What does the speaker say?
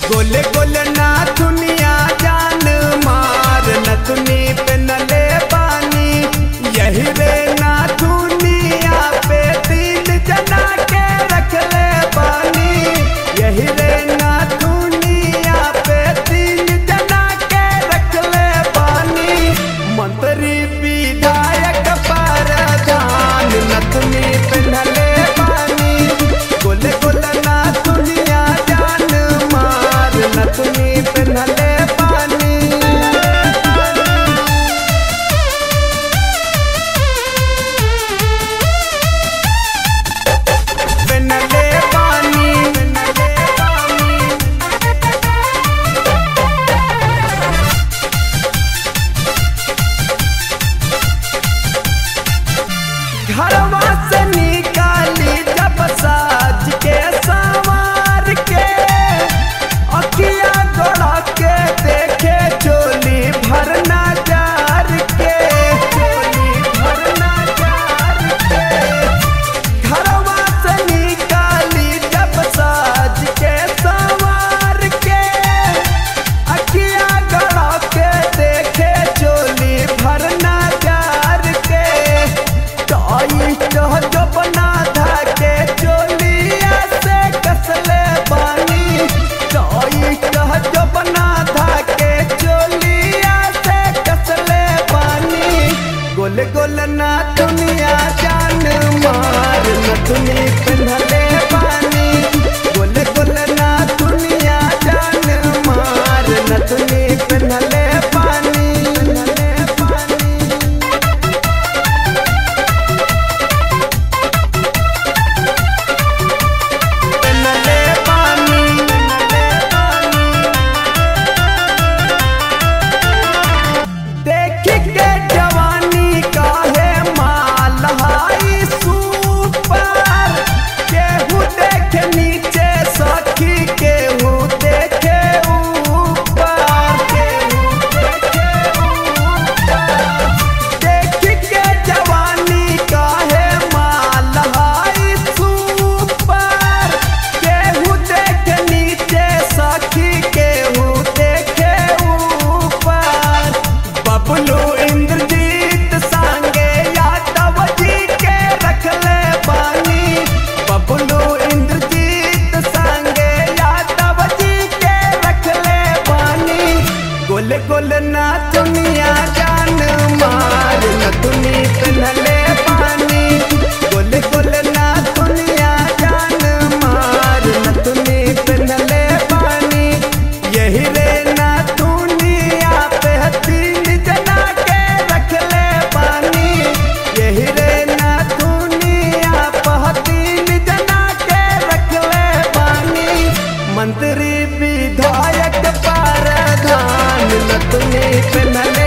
गोले गोले ना दुनिया जान मार नथुनी पे नले पानी यही रे ना दुनिया पे तीन जना के रख ले पानी यही रे ना दुनिया पे तीन जना के रख ले पानी मंत्री विधायक प्रधान नथुनी पे नले पानी गोले गोले ना दुनिया जान मार नथुनी पे नले पानी पे नले पानी पे नले पानी घरवा से निकाली जब साज के सवार के अखिया गड़ा के देखे चोली भरना जार के चोली भरना जार के घरवा से निकाली जब साज के सवार के अखिया गड़ा के देखे चोली भरना जार के टाई चह जो बना था के चोलिया से कसले बानी टाई चह जो बना था के चोलिया से कसले बानी गोल गोल ना दुनिया जान मार न दुनी पिन्हले पानी गोल गोल ना दुनिया जान मार न दुनी पिन्हले पानी पिन्हले पानी नले पानी नले पानी देख के जवानी का है माल हाई सुपर केहू देख नीचे सखी केहू देखे ऊपर केहू देखे ऊपर देख के जवानी का है माल हाई सुपर केहू देख नीचे सखी केहू देखे ऊपर बबलू इंद्रजीत सांगे यादव जी के रख ले पानी बबलू इंद्रजीत सांगे यादव जी के रख ले पानी गोले गोले ना दुनिया जान मार न दुनी पिन्हले पानी गोले गोले ना दुनिया जान मार न दुनी पिन्हले पानी यही रे ना दुनिया पे तीन जना के रख ले पानी यही रे ना दुनिया पे तीन जना के रख ले पानी मंत्री विधायक प्रधान न तुनी पिन्हले